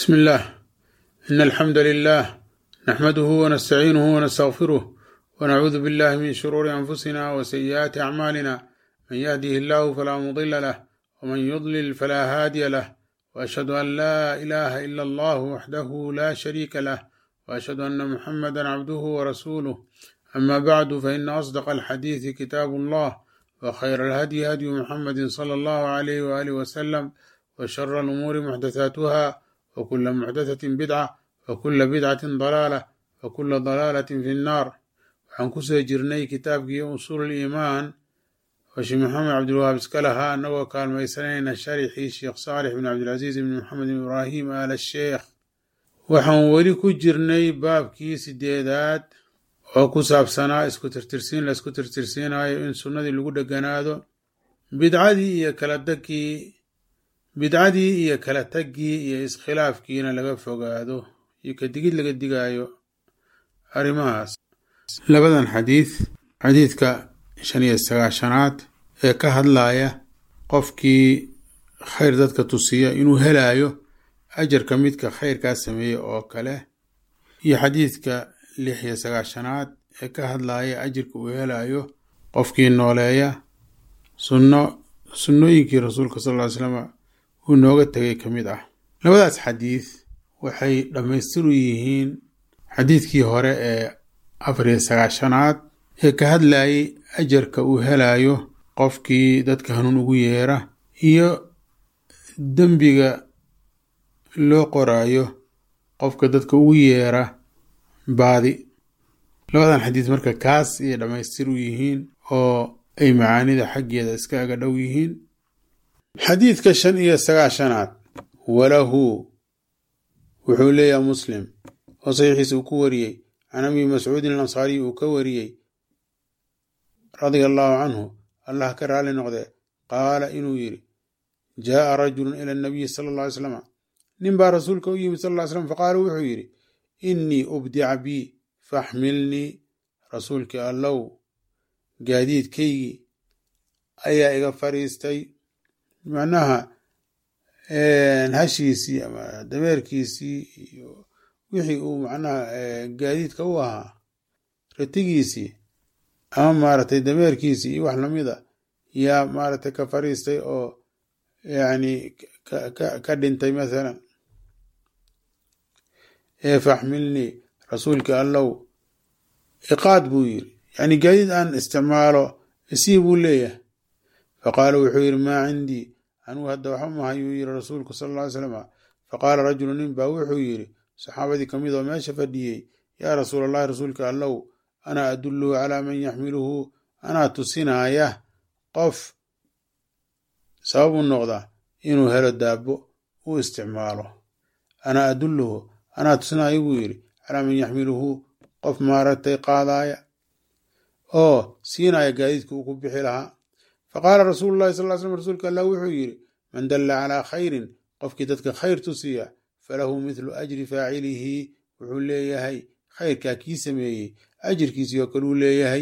بسم الله إن الحمد لله نحمده ونستعينه ونستغفره ونعوذ بالله من شرور أنفسنا وسيئات أعمالنا من يهده الله فلا مضل له ومن يضلل فلا هادي له وأشهد أن لا إله إلا الله وحده لا شريك له وأشهد أن محمدا عبده ورسوله أما بعد فإن أصدق الحديث كتاب الله وخير الهدي هدي محمد صلى الله عليه وآله وسلم وشر الأمور محدثاتها وكل محدثة بدعة وكل بدعة ضلالة وكل ضلالة في النار waxaan kusoo jirnay kitaabkii usuul iimaan oo sheekh maxamed cabdilwahaab iska lahaa annagoo kaalmaysanayna sharixii sheekh saalix bin cabdilcasiis ibn maxamed bin ibraahim aal sheekh waxaan weli ku jirnay baabkii sideedaad oo ku saabsanaa isku tirtirsiin la isku tirtirsiinayo in sunnadii lagu dheganaado bidcadii iyo kala tagkii bidcadii iyo kala taggii iyo iskhilaafkiina laga fogaado iyo kadigid laga digaayo arrimahaas labadan xadiid xadiidka shan iyo sagaashanaad ee ka hadlaya qofkii khayr dadka tusiya inuu helaayo ajarka midka khayrkaa sameeya oo kale iyo xadiidka lix iyo sagaashanaad ee ka hadlaya ajirka uu helaayo qofkii nooleeya sunno sunnooyinkii rasuulka sal ly slama uu nooga tegay ka mid ah labadaas xadiid waxay dhammaystiru yihiin xadiidkii hore ee afar iyo sagaashanaad ee ka hadlayay ajarka uu helayo qofkii dadka hanuun ugu yeera iyo dembiga loo qoraayo qofka dadka ugu yeera baadi labadan xadiid marka kaas ayay dhammaystir u yihiin oo ay macaanida xaggeeda iska aga dhow yihiin xadiidka shan iyo sagaashanaad walahu wuxuu leeyahay muslim oo saxiixiisa uu ku wariyey can abi mascuudin alansaariy uu ka wariyey radia allahu canhu allah ka raali noqde qaala inuu yidhi jaaa rajulun ila anabiyi sala alla ly slama nin baa rasuulka u yimid sal ly slam faqaala wuxuu yidhi innii ubdica bii faxmilnii rasuulkii allow gaadiidkaygii ayaa iga fadhiistay macnaha hashiisii ama dameerkiisii iyo wixii uu macnaha gaadiidka u ahaa ratigiisii ama maaragtay dameerkiisii iyo wax lamida yaa maaragtay ka fadhiistay oo yacni ka dhintay mathalan ee faxmilnii rasuulkii allow iqaad buu yiri yacni gaadiid aan isticmaalo isii buu leeyahay faqaala wuxuu yidhi maa cindii anugu hadda waxa maha yuu yiri rasuulku sala alla ly slama faqaala rajulu nin baa wuxuu yidhi saxaabadii ka mid oo meesha fadhiyey yaa rasuul allahi rasuulka allow anaa adulluhu calaa man yaxmiluhu anaa tusinaaya qof sabab u noqda inuu helo daabo u isticmaalo anaa adulluhu anaa tusinaayo buu yidhi calaa man yaxmiluhu qof maaragtay qaadaaya oo siinaya gaadiidka uu ku bixi lahaa faqaala rasuulu llahi sal ly slm rasuulka allah wuxuu yidhi man dalla calaa khayrin qofkii dadka khayr tusiya falahu mithlu ajri faacilihi wuxuu leeyahay khayrkaa kii sameeyey ajirkiisii oo kale uu leeyahay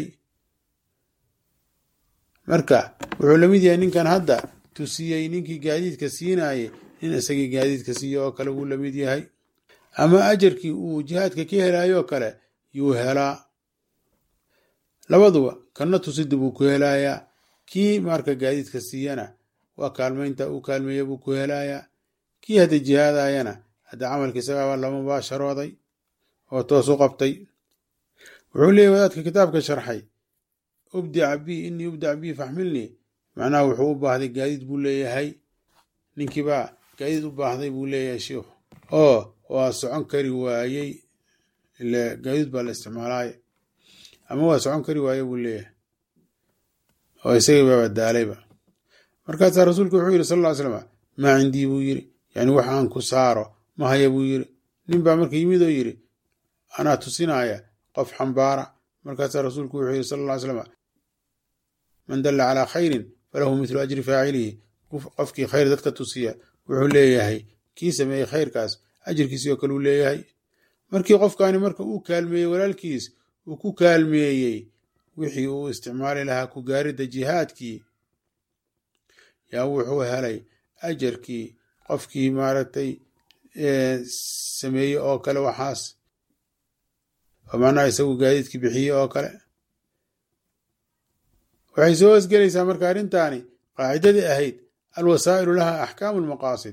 marka wuxuu lamid yahay ninkan hadda tusiyey ninkii gaadiidka siinaayey nin isagii gaadiidka siiya oo kale wuu lamid yahay ama ajarkii uu jihaadka ka helaayoo kale yuu helaa labaduba kanna tusida buu ku helayaa kii marka gaadiidka siiyana waa kaalmaynta uu kaalmeeya buu ku helayaa kii hadda jihaadayana hadda camalka isagaaba lama baasharooday oo toos u qabtay wuxuu leeyahy wadaadka kitaabka sharxay ubdica bi inii ubdica bi faxmilnii macnaha wuxuu u baahday gaadiid buu leeyahay ninkiibaa gaadiid u baahday buu leeyahay sheikhu oo waa socon kari waayey ile gaadiid baa la isticmaalaaya ama waa socon kari waaye buu leeyahay oo isagii baaba daalayba markaasaa rasuulku wuxuu yidhi sal ll ly slama maa cindii buu yidhi yani wax aan ku saaro ma haya buu yidhi nin baa marka yimid oo yidhi anaa tusinaya qof xambaara markaasaa rasuulku wuxuu yidhi sal ll ly slama man dalla calaa khayrin falahu mithlu ajri faacilihi qofkii khayr dadka tusiya wuxuu leeyahay kii sameeyey khayrkaas ajirkiisii oo kale uu leeyahay markii qofkaani marka uu kaalmeeyey walaalkiis uu ku kaalmeeyey wixii uu isticmaali lahaa ku gaaridda jihaadkii yaa wuxuu helay ajarkii qofkii maaragtay sameeye oo kale waxaas oo macnaha isagu gaadiidki bixiye oo kale waxay soo hosgelaysaa marka arrintaani qaacidadii ahayd alwasaa'ilu laha axkaamu lmaqaasid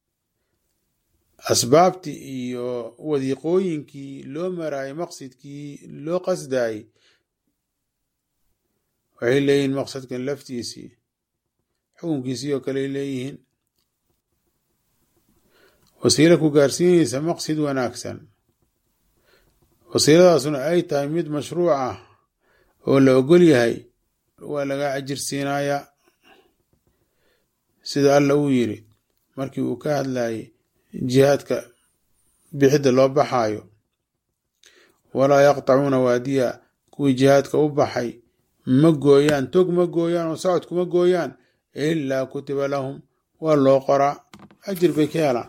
asbaabtii iyo wadiiqooyinkii loo maraayay maqsidkii loo qasdaayey waxay leeyihiin maqsadkan laftiisii xukunkiisii oo kaley leeyihiin wasiilo ku gaarsiinaysa maqsid wanaagsan wasiiladaasuna ay tahay mid mashruuc ah oo la ogol yahay waa laga ajir siinayaa sida alla uu yiri markii uu ka hadlayay jihaadka bixidda loo baxaayo walaa yaqtacuuna waadiya kuwii jihaadka u baxay ma gooyaan tog ma gooyaan oo socodku ma gooyaan ilaa kutiba lahum waa loo qoraa ajir bay ka helaan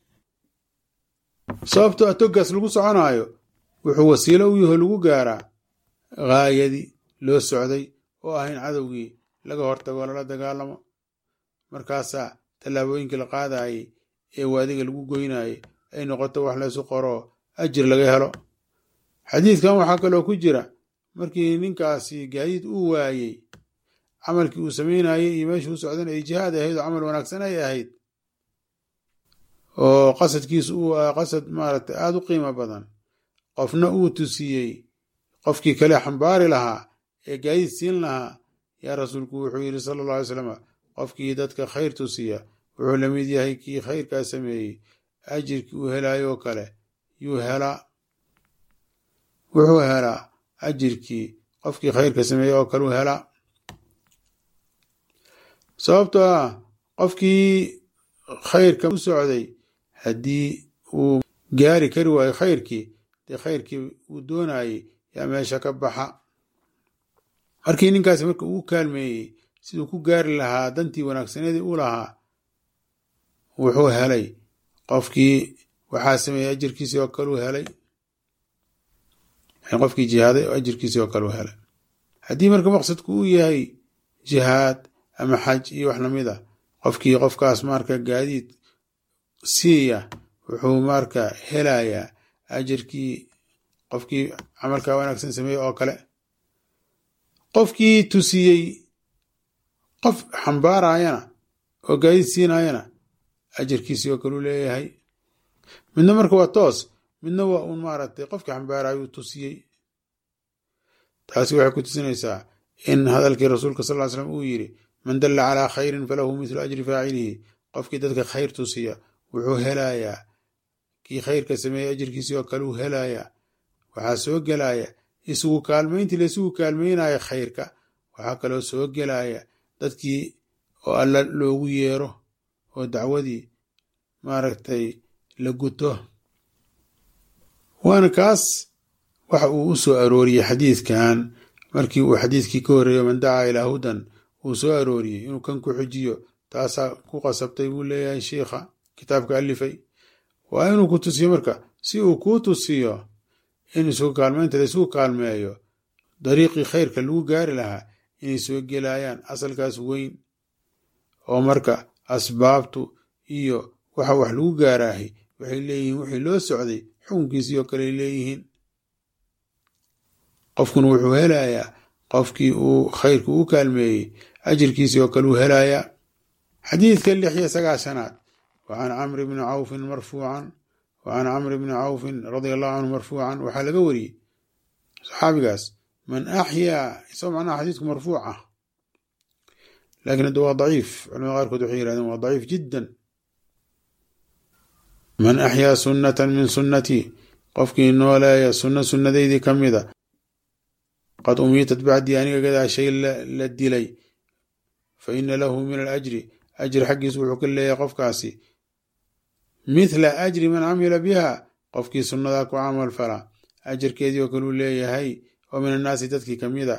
sababto a toggaas lagu soconaayo wuxuu wasiilo u yaho lagu gaaraa haayadii loo socday oo ah in cadowgii laga hortago lala dagaalamo markaasaa tallaabooyinkii la qaadayay ee waadiga lagu goynayay ay noqoto wax laysu qoroo ajir laga helo xadiidkan waxaa kaloo ku jira markii ninkaasi gaadiid uu waayey camalkii uu samaynayey iyo meeshuu u socdan ay jihaad ahayd oo camal wanaagsan ay ahayd oo qasadkiisu uu ah qasad maaragtay aada u qiimo badan qofna uu tusiyey qofkii kale xambaari lahaa ee gaadiid siin lahaa yaa rasuulku wuxuu yidhi sala alla alay slam qofkii dadka khayr tusiya wuxuu la mid yahay kii khayrkaa sameeyey ajirkii uu helaayoo kale yuu helaa wuxuu helaa ajirkii qofkii khayrka sameeyey oo kale u helaa sababtoo ah qofkii khayrka u socday haddii uu gaari kari waayo khayrkii dee khayrkii uu doonayey yaa meesha ka baxa markii ninkaasi marka uu kaalmeeyey siduu ku gaari lahaa dantii wanaagsaneedii u lahaa wuxuu helay qofkii waxaa sameeyey ajirkiisii oo kale u helay qofkii jihaaday oo ajirkiisii oo kale u helay haddii marka maqsadku uu yahay jihaad ama xaj iyo wax lamid a qofkii qofkaas marka gaadiid siiya wuxuu marka helayaa ajirkii qofkii camalkaa wanaagsan sameeyey oo kale qofkii tusiyey qof xambaarayana oo gaadiid siinayana ajirkiisii oo kale u leeyahay midna marka waa toos midna waa uun maaragtay qofkii xambaarayuu tusiyey taasi waxay ku tusinaysaa in hadalkii rasuulka sal ly slam uu yidhi man dalla calaa khayrin falahu mithlu ajri faacilihi qofkii dadka khayr tusiya wuxuu helayaa kii khayrka sameeyey ajirkiisii oo kale uu helayaa waxaa soo gelaya isugu kaalmayntii la isugu kaalmaynaya khayrka waxaa kaloo soo gelaya dadkii oo alla loogu yeero oo dacwadii maaragtay la guto waana kaas waxa uu u soo arooriyey xadiidkan markii uu xadiidkii ka horreeyo man dacaa ilaa hudan uu soo arooriyey inuu kan ku xujiyo taasaa ku qasabtay buu leeyahay shiikha kitaabka alifay waa inuu ku tusiyo marka si uu kuu tusiyo in isugu kaalmaynta la isugu kaalmeeyo dariiqii khayrka lagu gaari lahaa inay soo gelayaan asalkaas weyn oo marka asbaabtu iyo waxa wax lagu gaaraahay waxay leeyihiin wixii loo socday xukunkiisii oo kale leeyihiin qofkuna wuxuu helayaa qofkii uu khayrku u kaalmeeyey ajirkiisii oo kale uu helayaa xadiidka lix iyo sagaashanaad wa can camri bni cawfin marfuucan wa can camri bni cawfin radia allahu canhu marfuucan waxaa laga wariyey saxaabigaas man axyaa isagoo macnaha xadiidku marfuuc ah laakiin hadda waa daciif culamada qaarkood waxay yihahdeen waa daciif jiddan man axyaa sunnatan min sunnatii qofkii nooleeya sunno sunnadeydii ka mida qad umiitat bacdii aniga gadaashay la dilay fa ina lahu min alajri ajri xaggiisu wuxuu ka leeyahay qofkaasi mithla ajri man camila biha qofkii sunnadaa ku camal fala ajarkeedii oo kaleu leeyahay oo min annaasi dadkii ka mida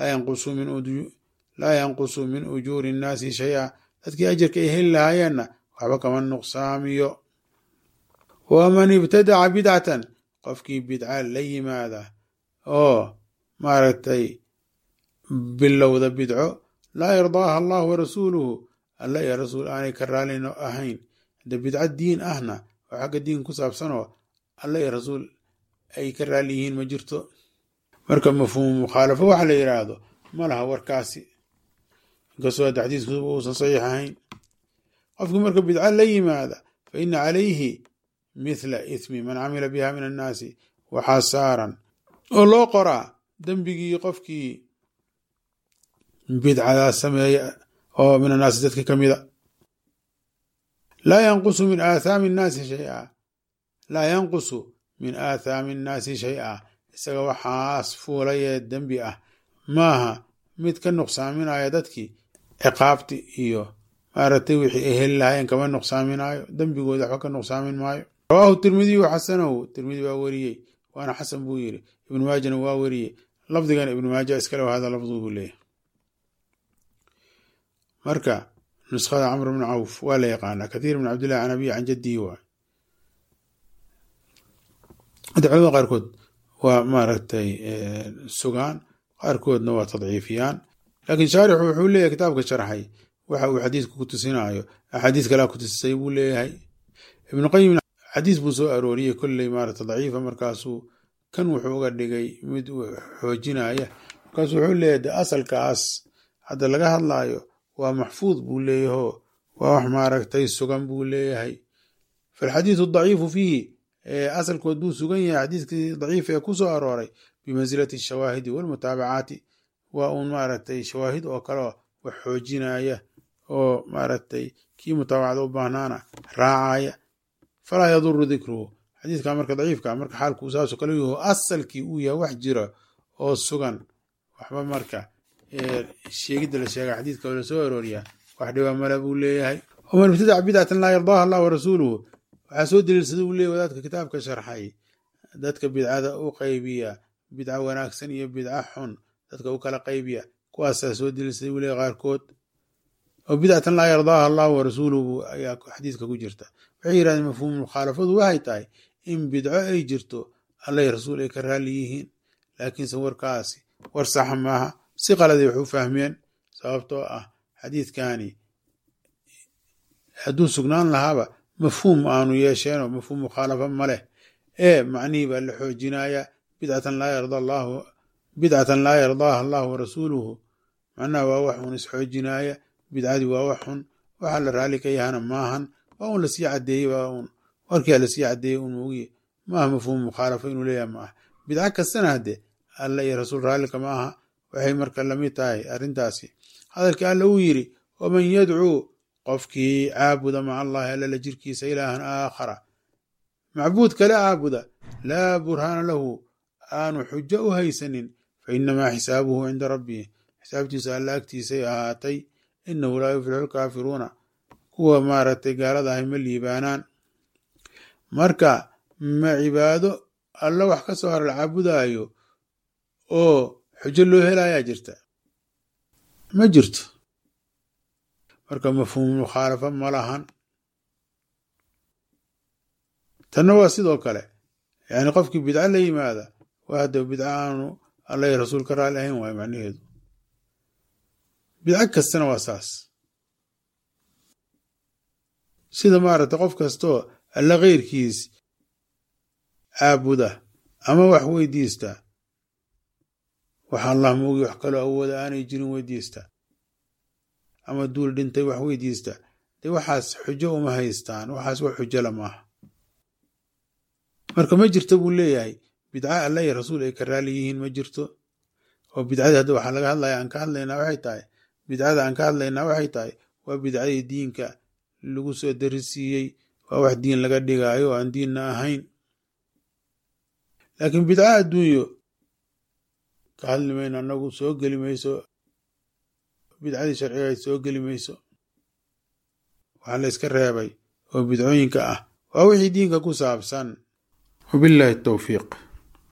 laa yanqusu min ujuuri innaasi shay-a dadkii ajarka ay heli lahaayeenna waxba kama nuqsaamiyo waman ibtadaca bidcatan qofkii bidca la yimaada oo maaragtay bilowda bidco laa yardaaha allah wa rasuuluhu alla iyo rasuul aanay ka raalino ahayn hadda bidco diin ahna oo xagga diinka ku saabsanoo alla iyo rasuul ay ka raali yihiin ma jirto marka mafhuumu mukhaalafo waxa la yidhaahdo ma laha warkaasi inkastoo hadda xadiisku uusan saxiix ahayn qofkii marka bidca la yimaada fa ina calayhi mithla ithmi man camila biha min annaasi waxaa saaran oo loo qoraa dembigii qofkii bidcadaas sameeya oo min annaasi dadka ka mida laa yanqusu min aathaami nnaasi shaya laa yanqusu min aathaami nnaasi shay-a isaga waxaas fuulayee dembi ah maaha mid ka nuqsaaminaya dadkii ciqaabti iyo maaragtay wixii ay heli lahaayeen kama nuqsaaminaayo dembigooda waxba ka nuqsaamin maayo rawaahu tirmidiyu xasanahu tirmidi waa weriyey waana xasan buu yiri ibnu maajana waa weriyey lafdigan ibnu maaja iskale hada lafdu buu leeyahy marka nuskhada camr bn cawf waa la yaqaanaa kathiir bn cabdillahi can abiy can jadihi waay hadda culamada qaarkood waa maaragtay sugaan qaarkoodna waa tadciifiyaan laakiin shaarixu wuxuu leeyahay kitaabka sharxay waxa uu xadiisku ku tusinaayo axaadiis kalea ku tusisay buu leeyahay ibnu qayim xadiis buu soo arooriyey kolley maarata daciifa markaasuu kan wuxuu uga dhigay mid xoojinaya markaasuu wuxuu leeyahay de asalkaas hadda laga hadlaayo waa maxfuud buu leeyahoo waa wax maaragtay sugan buu leeyahay falxadiidu daciifu fiihi asalkood buu sugan yahay xadiiskii daciif ee ku soo arooray bimansilati ashawaahidi walmutaabacaati waa uun maaragtay shawaahid oo kaleo wax xoojinaya oo maaragtay kii mutaabacada u baahnaana raacaya falaa yaduru dikruhu xadiiska marka daciifka marka xaalku saasoo kale yaho asalkii uu yahay wax jira oo sugan waxba marka sheegidda la sheega xadiiska oo lasoo arooriyaa wax dhiba male buu leeyahay waman ibtadaca bidcatan laa yardaaha allah warasuuluhu waxaa soo daliilsada uu leeyahy wadaadka kitaabka sharxay dadka bidcada u qaybiya bidca wanaagsan iyo bidca xun dadka u kala qaybiya kuwaasaa soo daliilsaday uu leeyahy qaarkood oo bidcatan laa yardaaha allahu warasuuluhu ayaa xadiiska ku jirta waxay yidhahdeen mafhuumu mukhaalafadu waxay tahay in bidco ay jirto allay rasuul ay ka raalli yihiin laakiinse warkaasi war saxa maaha si qaladay wax u fahmeen sababtoo ah xadiidkani hadduu sugnaan lahaaba mafhuum aanu yeesheenoo mafhuum mukhaalafa ma leh ee macnihii baa la xoojinaya bidcatan laa yarda allahu bidcatan laa yardaaha allahu warasuuluhu macnaha waa wax uun isxoojinaaya bidcadii waa wax xun waxaa la raalli ka yahana maahan waa uun lasii cadeeyey waa uun warkia lasii cadeeyey un moogiye maaha mafhuum mukhaalafa inuu leeyahay maaha bidco kastana hadde alla iyo rasuul raallika ma aha waxay marka lamid tahay arrintaasi hadalkii alla uu yidhi waman yadcuu qofkii caabuda maca allahi alla la jirkiisa ilaahan aakhara macbuud kale caabuda laa burhaana lahu aanu xujo u haysanin fa inamaa xisaabuhu cinda rabbihi xisaabtiisa alla agtiisay ahaatay inahu laa yuflixu lkaafiruuna kuwa maaragtay gaalada ahay ma liibaanaan marka ma cibaado alla wax ka soo hara la caabudaayo oo xujo loo helayaa jirta ma jirto marka mafhuumu mukhaalafa ma lahan tanna waa sidoo kale yani qofkii bidco la yimaada waa hadda bidco aanu alla rasuul ka raali ahayn waayo macnaheedu bidco kastana waa saas sida maaragtay qof kastoo alla keyrkiis caabuda ama wax weydiista wax allah moogi wax kaloo awooda aanay jirin weydiista ama duul dhintay wax weydiista dee waxaas xujo uma haystaan waxaas wax xujala maaha marka ma jirto buu leeyahay bidca alla iyo rasuul ay ka raali yihiin ma jirto oo bidcadii hadda waxaa laga hadlaya aan ka hadlaynaa waxay tahay bidcada aan ka hadlaynaa waxay tahay waa bidcadii diinka lagu soo darisiiyey waa wax diin laga dhigaayo oo aan diinna ahayn laakiin bidca adduunyo ka hadli mayno annagu soo geli mayso bidcadii sharcigayd soo geli mayso waxaa la yska reebay oo bidcooyinka ah waa wixii diinka ku saabsan wabillahi towfiiq